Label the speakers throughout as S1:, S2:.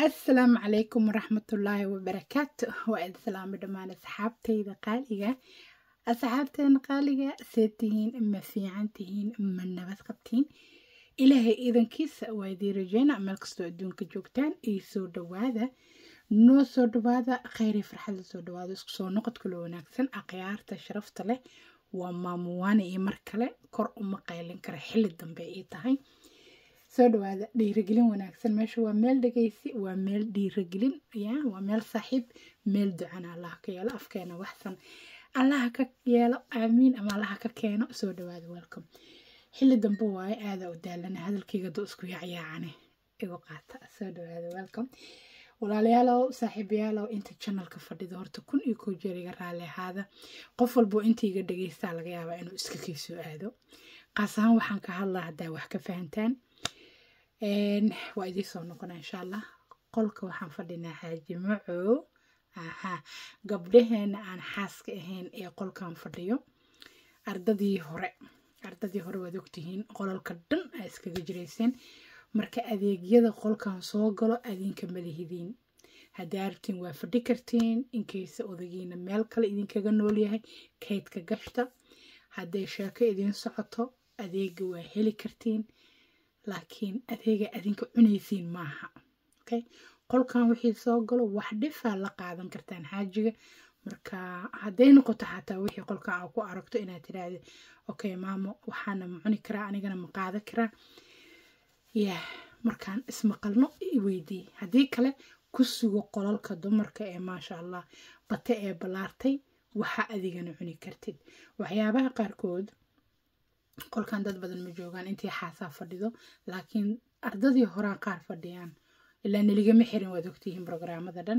S1: asalaamu calaykum waraxmatullaahi wabarakaatu waa idin salaamo dhammaan asxaabtayda qaaliga asxaabteena qaaliga see tihiin ma fiican tihiin ma nabad qabtiin ilaahay idankiisa waa idii rajeyna meel kastoo adduunka joogtaan iyo soo dhawaada noo soo dhawaada kheyri farxadda soo dhawaada isku soo noqod kalo wanaagsan akhyaarta sharafta leh waa maamuwaane iyo mar kale kor uma qaylin kara xilli dambe ay tahay soo dhawaada dhiiragelin wanaagsan meesha waa meel dhegeysi waa meel dhiiragelin ya waa meel saaxiib meel ducana allaha ka yeelo afkeena waxsan allaha ka yeelo aamiin ama allaha ka keeno soo dhawaada welcome xilli dambe waaye aadaa u daalana hadalkayga doo isku yaacyaacane igu qaata soo dhawaada welcome walaalayaalow saaxiibayaalow inta janalka fadhida horta kun iyo koo jeer iga raali ahaada qof walbo inta iga dhegeystaa laga yaabaa inuu iska kaysoo aado qaas ahaan waxaan ka hadlaa haddaa wax ka fahantaan waa idiin soo noqona insha allah qolka waxaan fadhinaa xaaji macow aha gabdhaheena aan xaaska ahayn ee qolkan fadhiyo ardadii hore ardadii hore waad ogtihiin qolalka dhan aa iskaga jirayseen marka adeegyada qolkan soo galo adinka madahidiin haddii arabtiin waa fadhi kartiin inkaysa odagiina meel kale idinkaga noolyahay kaydka gashta hadday sheeko idiin socoto adeega waa heli kartiin laakiin adeega adinka cunaysiin maaha okay qolkan wixii soo galo wax dhifaa la qaadan kartaan xaajiga marka hadday noqoto xataa wixii qolkan aa ku aragto inaad tiraahda okay maamo waxaana ma cuni karaa anigana ma qaadan karaa yah markaan ismaqalno iweydii haddii kale ku sugo qolalka dumarka ee maasha allah bate ee ballaartay waxa adigana cuni kartid waxyaabaha qaarkood qolkan dad badan ma joogaan intii xaasaa fadhido laakiin ardadii horaa qaar fadhiyaan ilaa neligama xirin waad ogtihiin brograamada dhan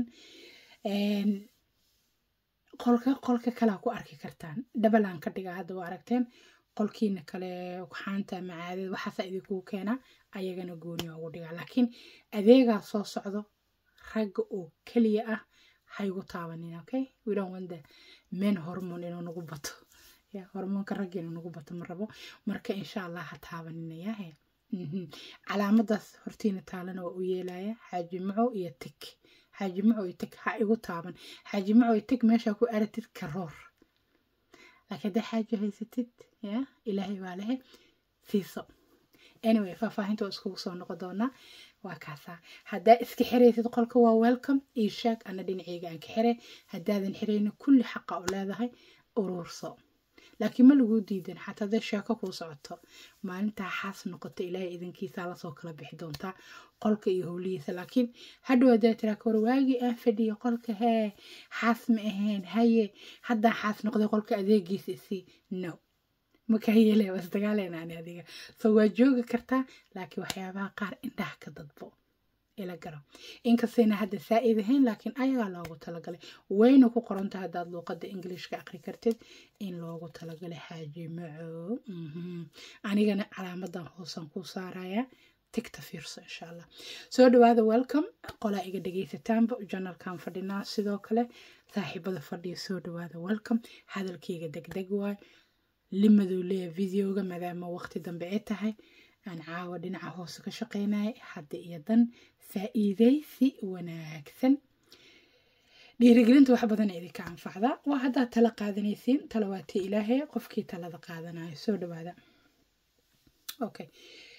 S1: qolka qolka kalea ku arki kartaan dhabalaan ka dhigaa hadda waa aragteen qolkiina kale xaanta macaadada waxaasa idinkugu keenaa ayagana gooni ugu dhigaa laakiin adeegaa soo socdo ragga oo keliya ah haygu taabanin okay we don't want the men hormone inuu nagu bato ya hormoonka ragga inuu nagu bato ma rabo marka insha allah ha taabaninayahe calaamadaas hortiina taalana waa u yeelaya xaaji macow iyo tig xaaji macow iyo tig ha igu taaban xaaji macow iyo tig meeshaa ku aratid karoor laakiin hadday xaaji haysatid ya ilaahay baa lehe siiso anyway faahfaahinta waa iskugu soo noqon doonaa waa kaasaa haddaa iska xiraysid qolka waa welcome io sheeg ana dhinaceyga aan ka xire haddaadan xirayna kulli xaqa u leedahay uruurso laakiin ma laguu diidan xataa hadday sheeko kuu socoto maalintaa xaas noqoto ilaahay idankiisaa lasoo kala bixi doontaa qolka iyo howlihiisa laakiin hadhow haddaa tiraa kawar waagii aan fadhiyo qolka hee xaas ma ahayn haye haddaa xaas noqday qolka adeegiisa isii no maka yeele waa isdagaaleyna ani adiga so waa joogi kartaa laakiin waxyaabaha qaar indhaha ka dadbo ila garo inkastayna hadda saa-id ahayn laakiin ayagaa loogu talagalay wayna ku qoronta haddaad luuqada ingiliishka aqri kartid in loogu talagalay xaaji macow anigana calaamadan hoosan ku saaraya tigta fiirso insha allah soo dhawaada welcome qolaa iga dhegaysataanba janalkan fadhinaa sidoo kale saaxiibada fadhiya soo dhawaada welcome hadalkayga degdeg waay limaduu leeya videoga maadaama waqti dambe ay tahay aan caawa dhinaca hoose ka shaqeynaya hadda iyo dan faa-iideysi wanaagsan dhiirigelinta wax badan idinka anfacda waa haddaad tala qaadanaysiin talawaati ilaahay qofkii talada qaadanayo soo dhawaada okay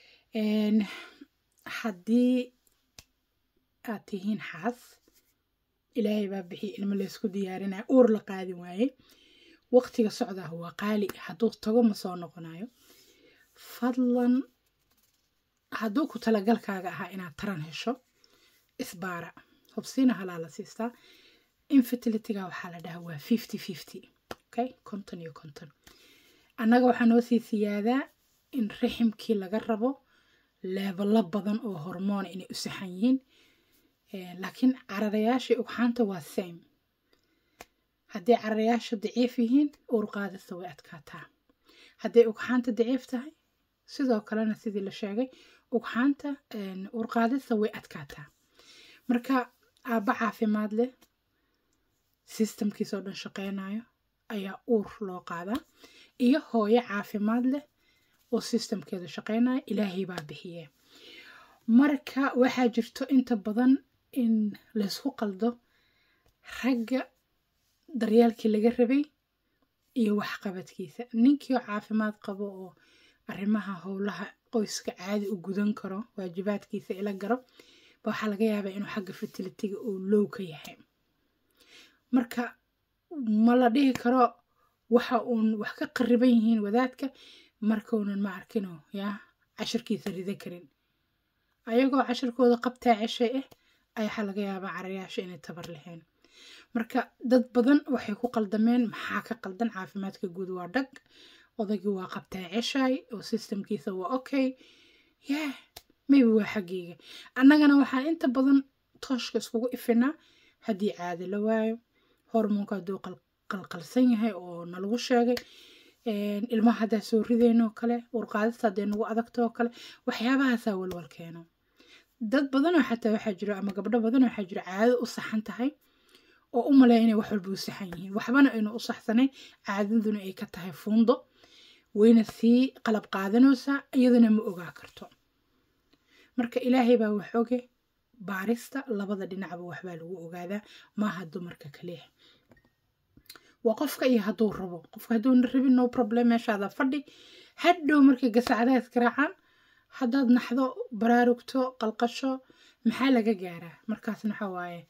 S1: haddii aad tihiin xaas ilaahay baa bixiya ilmo laysku diyaarinaya uur la qaadi waaye waqtiga socdaah waa qaali hadduu tago ma soo noqonayo fadlan hadduu ku talagalkaaga ahaa inaad taran hesho isbaara hubsiina halaa la siistaa infertilityga waxaa la dhahaa waa fifty fifty okay konton iyo konton annaga waxaa noo sii siyaadaa in riximkii laga rabo leebalo badan oo hormoona inay u saxan yihiin laakiin cararayaashii ugxaanta waa same hadday cararayaasha daciif yihiin uurqaadista way adkaataa hadday ugxaanta daciif tahay sidoo kalena sidii la sheegay ugxaanta uurqaadista way adkaataa marka aabba caafimaad leh sistamkiisoo dhan shaqeynayo ayaa uur loo qaadaa iyo hooyo caafimaad leh oo sistamkeeda shaqeynaya ilaahay baa bixiye marka waxaa jirto inta badan in laysku qaldo ragga daryaalkii laga rabay iyo waxqabadkiisa ninkii oo caafimaad qabo oo arrimaha howlaha qoyska caadi u gudan karo waajibaadkiisa ila garo ba waxaa laga yaabaa inuu xagga fertilitiga uu low ka yahay marka ma la dhihi karo waxa uun wax ka qariban yihiin wadaadka markaunan ma arkino yaa cashirkiisa rida karin ayagoo cashirkooda qabtaa ceshay ah ayaa laga yaabaa carayaasha inay tabar lahayn marka dad badan waxay ku qaldameen maxaa ka qaldan caafimaadka guud waa dhag odaygii waa qabtaa ceshay oo systemkiisa waa okay yah maybe waa xaggeyga annagana waxaan inta badan tooshka iskugu ifinaa haddii caadi la waayo hormoonka hadduu qalqalsan yahay oo nalagu sheegay ilmaha haddaa soo ridaynoo kale urqaadista hadday nagu adagto oo kale waxyaabahaasaa walwal keeno dad badanoo xataa waxaa jiro ama gabdho badan waxaa jiro caado u saxan tahay oo u maleeya inay wax walba u saxan yihiin waxbana aynu u saxsanayn caadaduna ay ka tahay fuundo wayna sii qalab qaadanaysaa iyaduna ma ogaa karto marka ilaahay baa wax oge baarista labada dhinacba waxbaa lagu ogaadaa maaha dumarka kaliya waa qofka iyo hadduu rabo qofka hadduuna rabin no problem meeshaada fadhi hadhow markay gasacdaha iskaraacaan haddaad naxdo baraarugto qalqasho maxaa laga gaaraa markaasna waxa waaye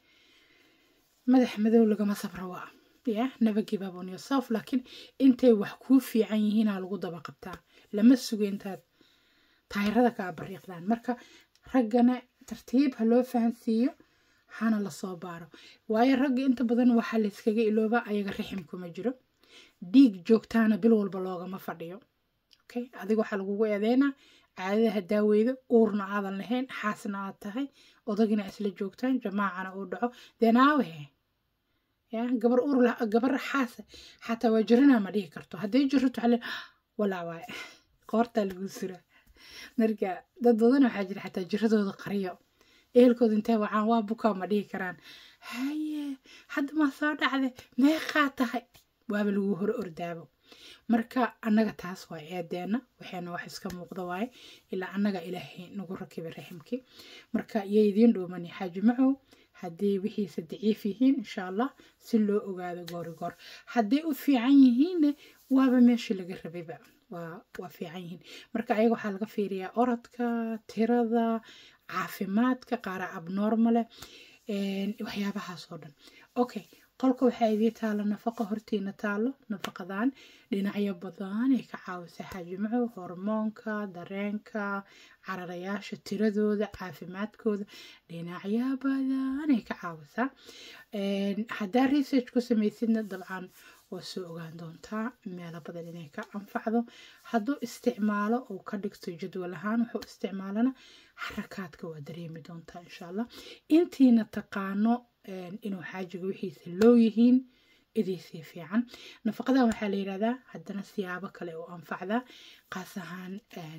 S1: madax madow lagama sabra waa ya never give up on yourself laakiin intay wax kuu fiican yihiinaa lagu daba qabtaa lama sugo intaad taayirada kaa bariiqdaan marka raggana tartiib ha loo fahansiiyo hana lasoo baaro waayo ragga inta badan waxaa layskaga iloobaa ayaga riximkuma jiro dhiig joogtaana bil walba loogama fadhiyo okay adiga waxaa lagugu eedeynaa caadada haddaa weydo uurna aadan lahayn xaasna aad tahay odagina isla joogtaan jamaacana uu dhaco denaawehe ya gabar uur gabar xaasa xataa waa jiranaa ma dhihi karto hadday jirto waxaa le walaa waaye qoortaa lagu suraa marka dad badan waxaa jira xataa jiradooda qariyo ehelkooda intee wacaan waa bukaa ma dhihi karaan haye hadda maa soo dhacde meeqaa tahay waaba lagu hore ordaabo marka annaga taas waa eedeena waxayna wax iska muuqda waaye ilaa annaga ilaahay nagu rakibay raximkii marka iyo idiin dhuumani xaaji macow haddii wixiisa daciif yihiin insha allah si loo ogaado goori goor hadday u fiican yihiinne waaba meeshii laga rabayba waa waa fiican yihiin marka ayaga waxaa laga fiiriyaa orodka tirada caafimaadka qaara abnormale waxyaabahaas oo dhan okay qolka waxaa idii taalo nafaqa hortiina taalo nafaqadan dhinacyo badan ay ka caawisaa xaajimaco hormoonka dareenka cararayaasha tiradooda caafimaadkooda dhinacyo badan ay ka caawisaa haddaa research ku samaysidna dabcan waa soo ogaan doontaa meelo badan inay ka anfacdo hadduu isticmaalo uu ka dhigto jadwal ahaan wuxuu isticmaalana xarakaadka waa dareemi doontaa insha allah intiina taqaano inuu xaajiga wixiisa loo yihiin idiisii fiican nafaqadan waxaa la yidhahdaa haddana siyaabo kale oo anfacdaa qaas ahaan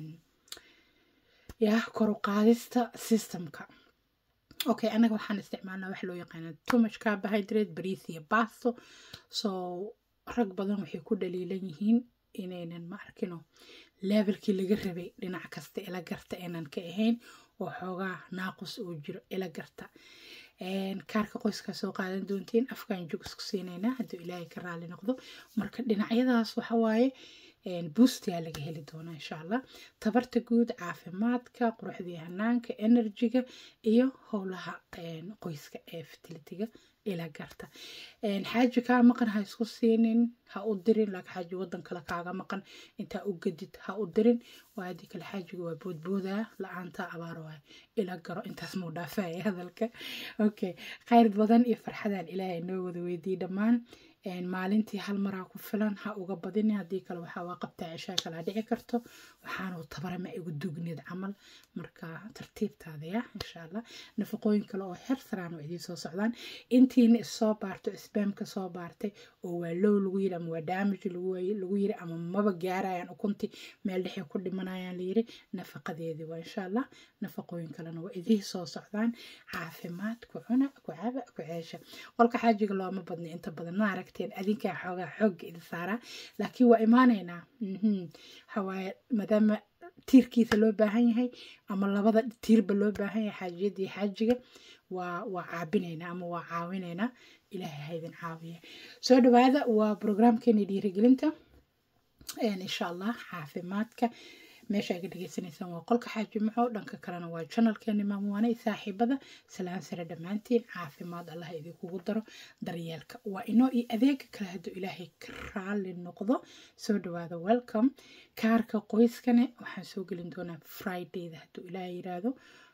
S1: yah koruqaadista systemka okay anaga waxaan isticmaalnaa wax loo yaqaana too much carbohydrate bariis iyo basto so rag badan waxay ku dhaliilan yihiin inaynan ma arkino levelkii laga rabay dhinac kasta ila garta aynan ka ahayn oo xoogaa naaqus uu jiro ila garta kaarka qoyskaa soo qaadan doontiin afkaan jug isku siinaynaa hadduu ilaahay ka raali noqdo marka dhinacyadaas waxa waaye buustiyaa laga heli doonaa insha allah tabarta guud caafimaadka quruxdii hanaanka enerjiga iyo howlaha qoyska ee fertilitiga ilaa garta xaaji kaa maqan ha isku siinin ha u dirin laakiin xaaji wadan kale kaaga maqan intaa u gadid ha u dirin waa haddii kale xaajiga waa boodboodaa la-aanta abaar waay ila garo intaas muu dhaafaya hadalka okay khayr badan iyo farxadaan ilaahay noo wada weydiiy dhammaan maalintii hal maraa ku filan ha uga badini haddii kale waxaa waa qabtaa ceshaa kalaa dhici karto waxaanu tabarama igu dugnid camal marka tartiibtaada ya insha allah nafaqooyin kale oo heer saraan oo idiin soo socdaan intiina issoo baarto isbaamka soo baartay oo waa low lagu yiri ama waa damage lagu yiri ama maba gaarayaan ukunti meel dhexay ku dhimanayaan layiri nafaqadeedii waa insha allah nafaqooyin kalena waa idiin soo socdaan caafimaad ku cuna ku caba ku ceesha qolka xaajiga looma badna inta badan ma aragteen adinkaa xoogaa xoogga idin saaraa laakiin waa imaanaynaa waxawaaye maadaama tiirkiisa loo baahan yahay ama labada tiirba loo baahan yahay xaajiyada iyo xaajiga waa waa caabinaynaa ama waa caawinaynaa ilaahay haydin caawiya soo dhawaada waa brograamkeeni dhiirigelinta insha allah caafimaadka meesha aga dhegeysanaysaan waa qolka xaajimaco dhanka kalena waa janalkeeni maamuwaane saaxiibada salaan sare dhammaantiin caafimaad allah idinkugu daro daryeelka waa inoo iyo adeega kale hadduu ilaahay ka raali noqdo soo dhawaada welcome kaarka qoyskane waxaan soo gelin doonaa fridayda hadduu ilaahay yiraahdo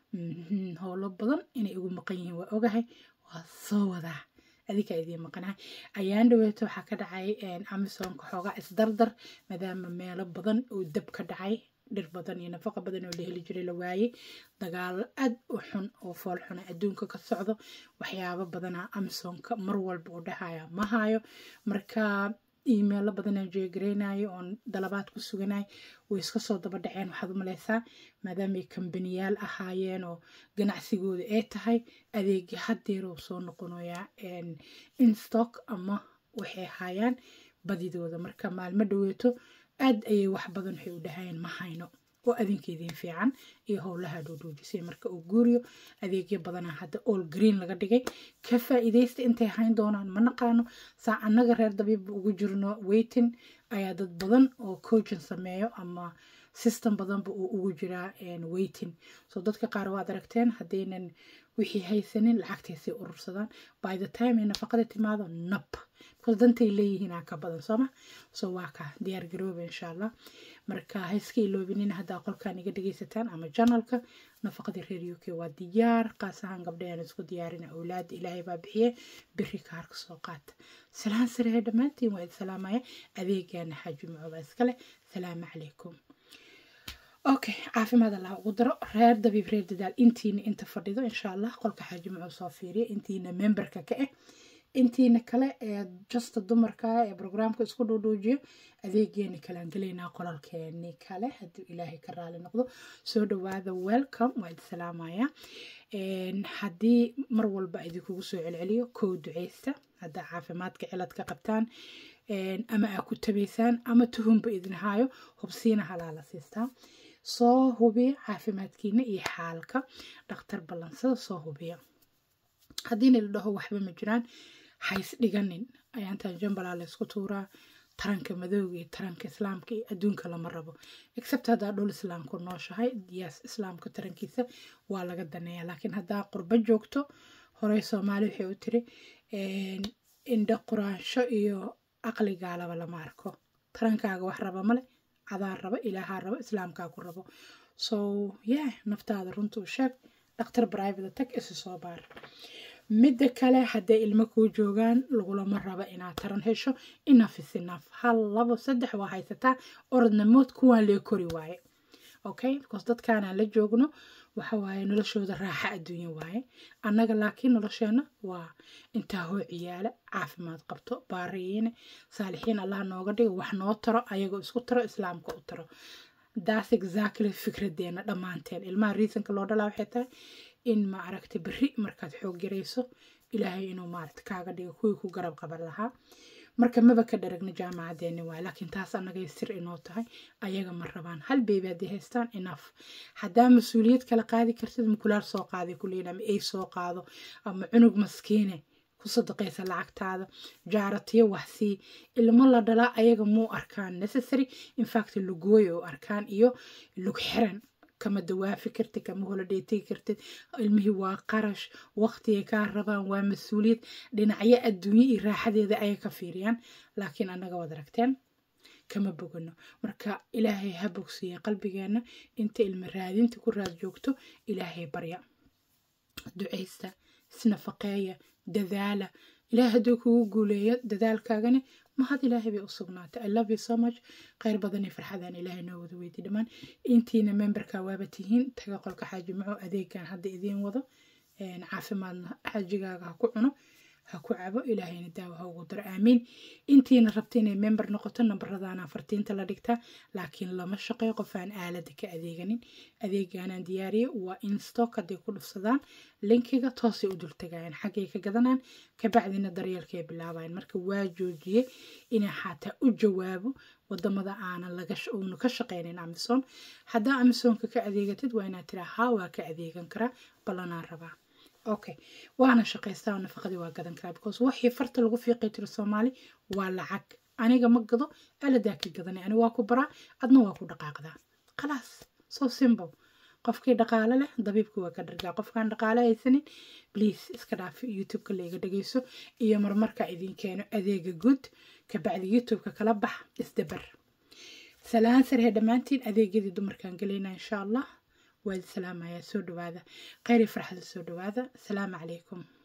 S1: howlo badan inay igu maqan yihiin waa ogahay waa soo wadaa adinkaa idiin maqanaha ayaan dhaweeto waxaa ka dhacay amisonka xoogaa isdardar maadaama meelo badan oo dab ka dhacay dhir badan iyo nafaqa badan oo la heli jiray la waayey dagaalo aad u xun oo fool xuna adduunka ka socdo waxyaabo badana amisonka mar walba u dhahaya ma hayo marka imeilo badanaan jeegareynayo oon dalabaad ku suganay way iska soo daba dhaceen waxaad u maleysaa maadaamay kambaniyaal ahaayeen oo ganacsigooda ay tahay adeegi hadeeruu soo noqonayaa instock ama waxay ahaayaan badidooda marka maalmo dhaweeto aad ayay wax badan waxay u dhahayeen ma hayno oo adinkeediin fiican iyo howlaha dhoodhoojisay marka uu guuriyo adeegyo badana hadda all green laga dhigay ka faa-iideysta intay hayn doonaan ma naqaano saa annaga reer dabiibba ugu jirno weytin ayaa dad badan oo coachin sameeyo ama system badanba uu ugu jiraa weytin so dadka qaar waad aragteen haddaynan wixii haysanin lacagtaysay urursadaan by the time ay nafaqada timaado nab because dantay leeyihiinaa ka badan sooma so waa ka diyaar garooba insha allah marka haiska iloobinin haddaa qolkan iga dhegeysataan ama janalka nafaqadii reer u k waa diyaar qaas ahaan gabdhayan isku diyaarina awlaada ilaahay baa bixiye biri kaarka soo qaata salaan sarehe dhammaantiin waa id salaamaya adeegana xaaji macooba iskale salaamu calaykum okay caafimaad allah ugu daro reer dabiib reer dadaal intiina inta fadhido insha allah qolka xaaji macoo soo fiiriya intiina memberka ka ah intiina kale ee justa dumarka ee brograamka isku dhuudhuujiyo adeegeeni kalean gelaynaa qolalkeeni kale hadduu ilaahay ka raali noqdo soo dhawaada welcome waa idi salaamaya haddii mar walba idinkugu soo celceliyo kow duceysta haddaa caafimaadka cilad ka qabtaan ama aa ku tabaysaan ama tuhunba idin haayo hubsiina halaala siistaa soo hubiya caafimaadkiina iyo xaalka dhakhtar ballansada soo hubiya haddiina la dhaho waxba ma jiraan hays dhiganin ayaantaan jambalaa laysku tuuraa taranka madooga iyo taranka islaamka iyo adduunka lama rabo except haddaa dhul islaamku nooshahay yes islaamka tarankiisa waa laga daneeya laakiin haddaa qurbo joogto horey soomaali waxay u tiri indha quraansho iyo aqligaalaba lama arko tarankaaga wax raba male cadaa raba ilaahaa rabo islaamkaa ku rabo so yeah naftaada runta u sheeg dhakhtar brivate tag isu soo baar midda kale hadday ilmo kuu joogaan lagulama raba inaad taran hesho inaf is inaf hal labo saddex waa haysataa orodnamood kuwaan lee kori waaye okay because dadkaanaan la joogno waxa waaye noloshooda raaxa adduunya waaye annaga laakiin nolosheena waa intaa hoo ciyaala caafimaad qabto baariyiine saalixiin allah nooga dhigo wax noo taro ayagoo isku taro islaamka u taro that's exactly fikradeena dhammaanteen ilmaha reasonka loo dhalaa waxay tahay in ma aragta berri markaad xoog yarayso ilaahay inuu maaragta kaaga dhigo kuwii ku garab qaban lahaa marka maba ka dharagna jaamacadeeni waay laakiin taas annagay sir inoo tahay ayaga ma rabaan hal beebi hadday haystaan enough haddaa mas-uuliyad kala qaadi kartid mukulaar soo qaaday kuleyn ama ay soo qaado ama cunug maskiine ku sadaqaysa lacagtaada jaaratiyo waxsii ilmo la dhalaa ayaga muu arkaan necessary infact lugooy oo arkaan iyo lug xiran kama dawaafi kartid kama holiday tegi kartid ilmihii waa qarash waqtigay kaa rabaan waa mas-uuliyad dhinacyo adduunye iyo raaxadeeda ayay ka fiiriyaan laakiin annaga waad aragteen kama bogano marka ilaahay ha bogsiiya qalbigeena inta ilmo raadinta ku raad joogto ilaahay barya ducaysta isnafaqeeya dadaala ilaah hadduu kugu guuleeyo dadaalkaagani mahad ilaahay bay u sugnaatay i love you so much kheyr badan iyo farxadaan ilaahay noo wada weydi dhammaan intiina memberka waaba tihiin taga qolka xaaji maco adeegan hadda idiin wado caafimaadna xaajigaaga ha ku cuno ha ku cabo ilaahayna daawo ha ugu daro aamiin intiina rabta inay member noqoto nambaradaana fartiinta la dhigtaa laakiin lama shaqeeyo qof aan aalada ka adeeganin adeegaanaan diyaariyo waa in stock hadday ku dhufsadaan linkiga toosay u dultagayaan xaggay ka gadanaan kabacdina daryeelkay bilaabayan marka waa joojiyey inay xataa u jawaabo wadamada aanan laguna ka shaqeynin amison haddaa amisonka ka adeegatid waa inaad tiraa haa waa ka adeegan karaa ballanaan rabaa okay waana shaqaystaa oo nafaqadii waa gadan karaa because waxii farta lagu fiiqay tiro soomaali waa lacag aniga ma gado aladaa ka gadanay ani waa ku baraa adna waa ku dhaqaaqdaa khalaas so simple qofkii dhaqaale leh dabiibka waa ka dhargaa qofkaan dhaqaale haysanin please iska dhaaf youtube-ka layga dhageyso iyo marmarka idin keeno adeega guud kabacdi youtube-ka kala bax isdabar salaan sarhe dhammaantiin adeegyadii dumarkaan gelayna insha allah waad salaamayaa soo dhawaada kheyr iyo farxada soo dhawaada asalaamu calaykum